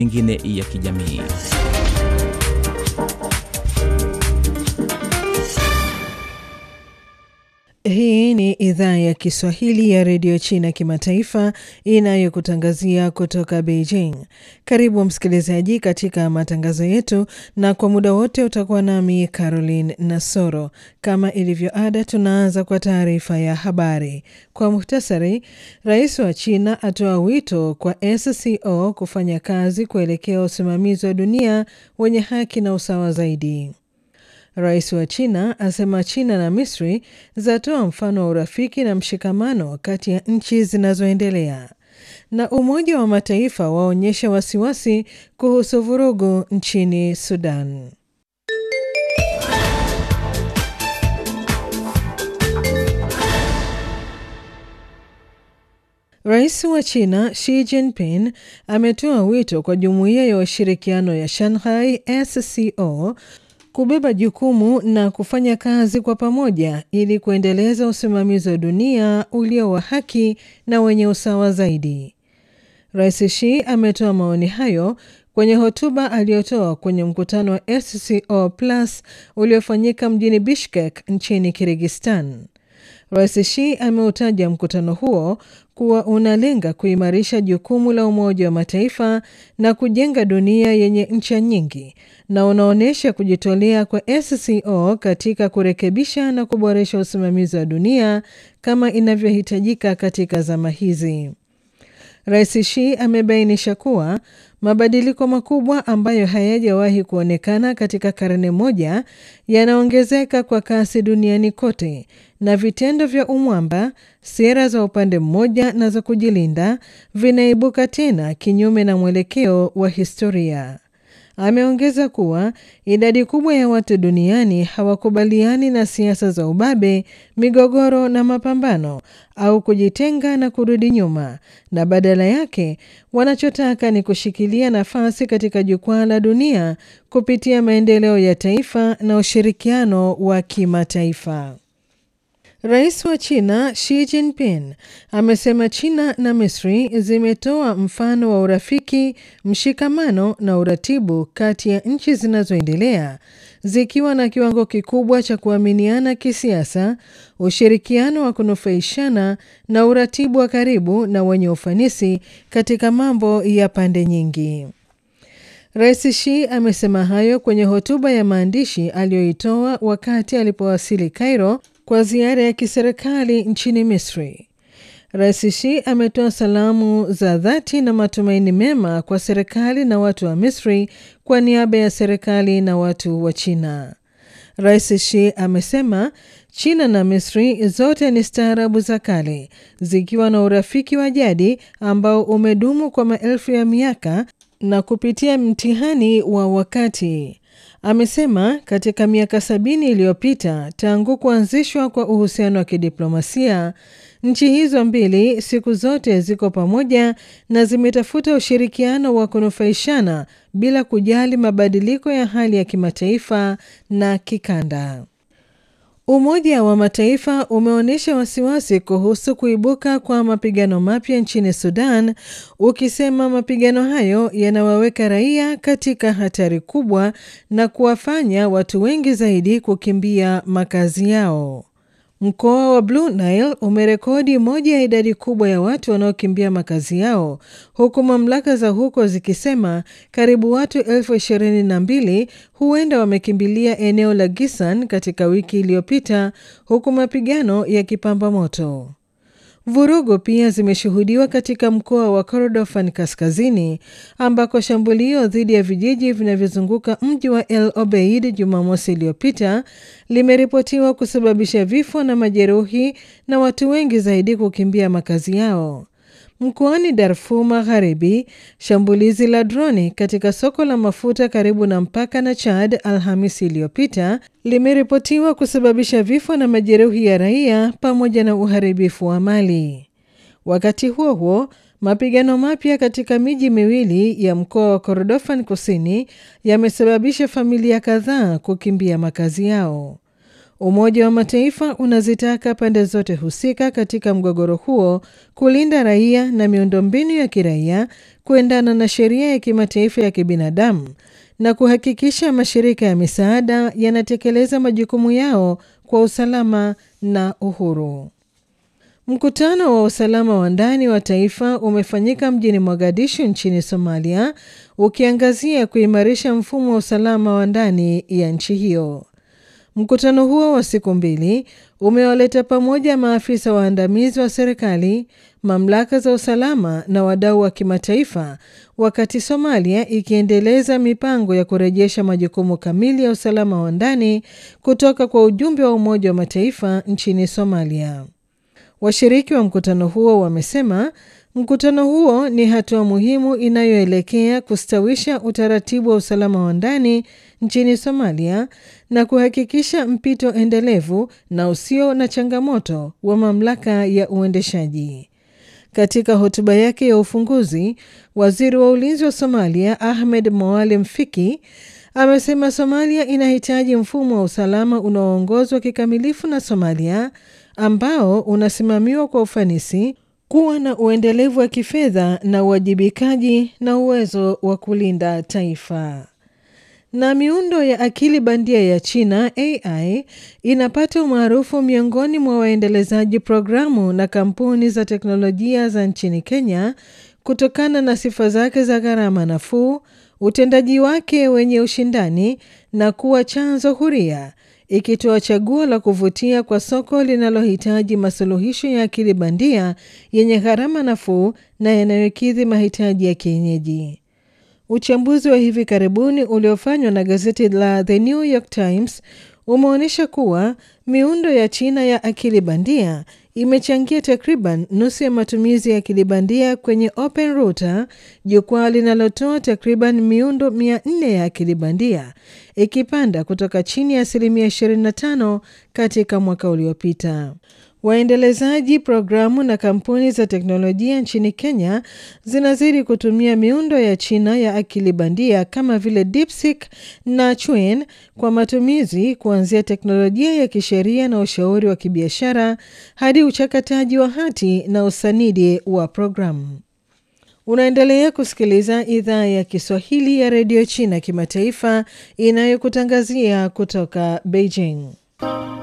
mengine ya kijamii. Hii ni idhaa ya Kiswahili ya redio China kimataifa inayokutangazia kutoka Beijing. Karibu msikilizaji katika matangazo yetu, na kwa muda wote utakuwa nami Caroline Nasoro. Kama ilivyo ada, tunaanza kwa taarifa ya habari kwa muhtasari. Rais wa China atoa wito kwa SCO kufanya kazi kuelekea usimamizi wa dunia wenye haki na usawa zaidi. Rais wa China asema China na Misri zatoa mfano wa urafiki na mshikamano kati ya nchi zinazoendelea. Na Umoja wa Mataifa waonyesha wasiwasi kuhusu vurugu nchini Sudan. Rais wa China Xi Jinping ametoa wito kwa Jumuiya ya Ushirikiano ya Shanghai SCO kubeba jukumu na kufanya kazi kwa pamoja ili kuendeleza usimamizi wa dunia ulio wa haki na wenye usawa zaidi. Rais Xi ametoa maoni hayo kwenye hotuba aliyotoa kwenye mkutano wa SCO Plus uliofanyika mjini Bishkek nchini Kirgistan. Rais Xi ameutaja mkutano huo kuwa unalenga kuimarisha jukumu la Umoja wa Mataifa na kujenga dunia yenye ncha nyingi na unaonyesha kujitolea kwa SCO katika kurekebisha na kuboresha usimamizi wa dunia kama inavyohitajika katika zama hizi. Rais Xi amebainisha kuwa mabadiliko makubwa ambayo hayajawahi kuonekana katika karne moja yanaongezeka kwa kasi duniani kote, na vitendo vya umwamba, sera za upande mmoja na za kujilinda vinaibuka tena kinyume na mwelekeo wa historia. Ameongeza kuwa idadi kubwa ya watu duniani hawakubaliani na siasa za ubabe, migogoro na mapambano au kujitenga na kurudi nyuma, na badala yake wanachotaka ni kushikilia nafasi katika jukwaa la dunia kupitia maendeleo ya taifa na ushirikiano wa kimataifa. Rais wa China Xi Jinping amesema China na Misri zimetoa mfano wa urafiki, mshikamano na uratibu kati ya nchi zinazoendelea zikiwa na kiwango kikubwa cha kuaminiana kisiasa, ushirikiano wa kunufaishana na uratibu wa karibu na wenye ufanisi katika mambo ya pande nyingi. Rais Xi amesema hayo kwenye hotuba ya maandishi aliyoitoa wakati alipowasili Cairo kwa ziara ya kiserikali nchini Misri. Rais Xi ametoa salamu za dhati na matumaini mema kwa serikali na watu wa Misri kwa niaba ya serikali na watu wa China. Rais Xi amesema China na Misri zote ni staarabu za kale zikiwa na urafiki wa jadi ambao umedumu kwa maelfu ya miaka na kupitia mtihani wa wakati. Amesema katika miaka sabini iliyopita tangu kuanzishwa kwa uhusiano wa kidiplomasia, nchi hizo mbili siku zote ziko pamoja na zimetafuta ushirikiano wa kunufaishana bila kujali mabadiliko ya hali ya kimataifa na kikanda. Umoja wa Mataifa umeonyesha wasiwasi kuhusu kuibuka kwa mapigano mapya nchini Sudan, ukisema mapigano hayo yanawaweka raia katika hatari kubwa na kuwafanya watu wengi zaidi kukimbia makazi yao. Mkoa wa Blue Nile umerekodi moja ya idadi kubwa ya watu wanaokimbia makazi yao huku mamlaka za huko zikisema karibu watu elfu ishirini na mbili huenda wamekimbilia eneo la Gisan katika wiki iliyopita huku mapigano yakipamba moto. Vurugu pia zimeshuhudiwa katika mkoa wa Kordofan kaskazini ambako shambulio dhidi ya vijiji vinavyozunguka mji wa El Obeid Jumamosi iliyopita limeripotiwa kusababisha vifo na majeruhi na watu wengi zaidi kukimbia makazi yao. Mkoani Darfur Magharibi, shambulizi la droni katika soko la mafuta karibu na mpaka na Chad Alhamisi iliyopita limeripotiwa kusababisha vifo na majeruhi ya raia pamoja na uharibifu wa mali. Wakati huo huo, mapigano mapya katika miji miwili ya mkoa wa Kordofan Kusini yamesababisha familia kadhaa kukimbia makazi yao. Umoja wa Mataifa unazitaka pande zote husika katika mgogoro huo kulinda raia na miundombinu ya kiraia kuendana na sheria ya kimataifa ya kibinadamu na kuhakikisha mashirika ya misaada yanatekeleza majukumu yao kwa usalama na uhuru. Mkutano wa usalama wa ndani wa taifa umefanyika mjini Mogadishu nchini Somalia, ukiangazia kuimarisha mfumo wa usalama wa ndani ya nchi hiyo. Mkutano huo wa siku mbili umewaleta pamoja maafisa waandamizi wa serikali, mamlaka za usalama na wadau wa kimataifa, wakati Somalia ikiendeleza mipango ya kurejesha majukumu kamili ya usalama wa ndani kutoka kwa ujumbe wa Umoja wa Mataifa nchini Somalia. Washiriki wa mkutano huo wamesema mkutano huo ni hatua muhimu inayoelekea kustawisha utaratibu wa usalama wa ndani nchini Somalia na kuhakikisha mpito endelevu na usio na changamoto wa mamlaka ya uendeshaji. Katika hotuba yake ya ufunguzi, waziri wa ulinzi wa Somalia Ahmed Moalem Fiki amesema Somalia inahitaji mfumo wa usalama unaoongozwa kikamilifu na Somalia ambao unasimamiwa kwa ufanisi, kuwa na uendelevu wa kifedha na uwajibikaji na uwezo wa kulinda taifa. Na miundo ya akili bandia ya China AI inapata umaarufu miongoni mwa waendelezaji programu na kampuni za teknolojia za nchini Kenya kutokana na sifa zake za gharama nafuu, utendaji wake wenye ushindani na kuwa chanzo huria ikitoa chaguo la kuvutia kwa soko linalohitaji masuluhisho ya akili bandia yenye gharama nafuu na yanayokidhi mahitaji ya kienyeji. Uchambuzi wa hivi karibuni uliofanywa na gazeti la The New York Times umeonyesha kuwa miundo ya China ya akili bandia imechangia takriban nusu ya matumizi ya akili bandia kwenye Open Router, jukwaa linalotoa takriban miundo 400 ya akili bandia, ikipanda kutoka chini ya asilimia 25 katika mwaka uliopita. Waendelezaji programu na kampuni za teknolojia nchini Kenya zinazidi kutumia miundo ya China ya akili bandia kama vile DeepSeek na Chuan kwa matumizi kuanzia teknolojia ya kisheria na ushauri wa kibiashara hadi uchakataji wa hati na usanidi wa programu. Unaendelea kusikiliza idhaa ya Kiswahili ya redio China kimataifa inayokutangazia kutoka Beijing.